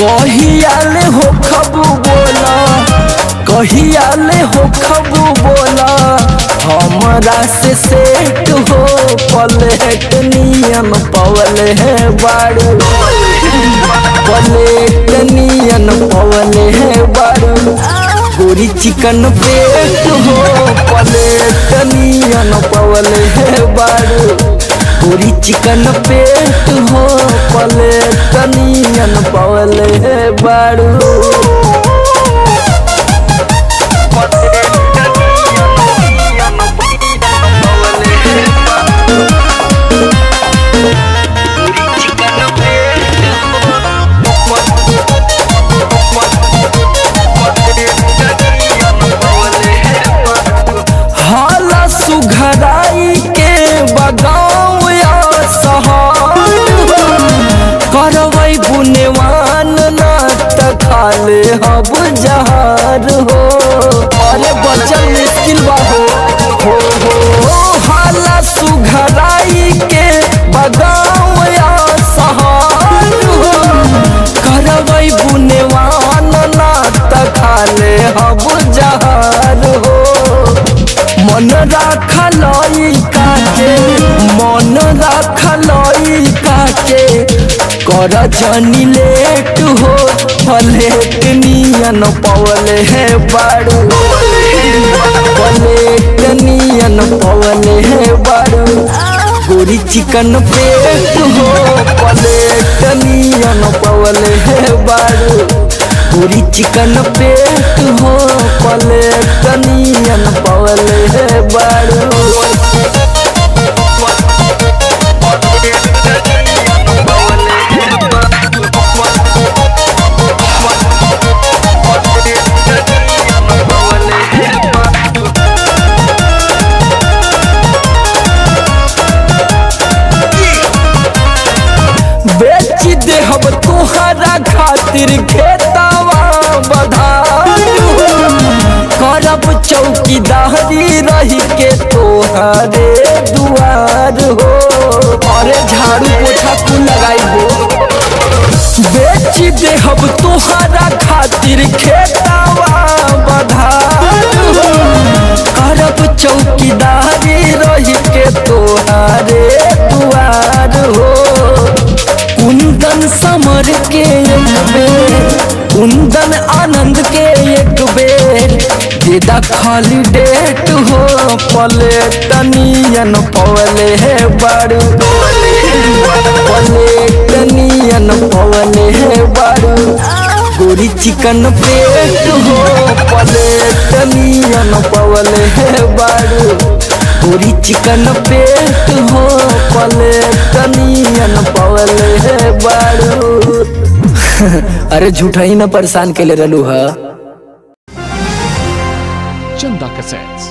कहियाले हो खबू बोला कहियाले हो खबू बोला हमरा से सेट हो पलेट नियन पवल है बाड़ू पलेट नियन पवल है बाड़ू गोरी चिकन पेट हो पलेट नियन पवल है बाड़ू पूरी चिकन पेट हो पलेट नियन पवल है बाड़ू हाला सुघराई के बगाव या सहार करवै गुनेवान ना त खाले हब जहार हो अरे बचल मुश्किल बा हो हो हो हाला सुघराई के बगाव या सहार हो करवै गुनेवान ना त खाले हब जहार हो मन राखलई काके मन राखलई काके कर जनी लेट हो पलेट नियन पवल है बाड़ू पलेट नियन पवल है बाड़ू गोरी चिकन पेट हो पलेट नियन पवल है बाड़ू पूरी चिकन पेट हो पलेट नियन पवल है बाड़ू बेच देहब तुहरा खातिर खेतावा बधाई करब चौकीदारी रही के तोहरे दुआर हो अरे झाड़ू पोछा कुल लगाई हो बेच देहब तोहरा खातिर खेतावा बधाई करब चौकीदारी रही के तोहरे दुआर हो कुंदन समर के एक बेर कुंदन आनंद के एक बेर देदा खाली डेट हो पलेट नियन पवले है बारू पलेट नियन पवले है बारू गोरी चिकन पेट हो पलेट नियन पवले है बारू पूरी चिकन पेट हो पलेट नियन पवल है बाड़ू अरे झूठा ही ना परेशान के ले रहलू हा Chanda Cassettes.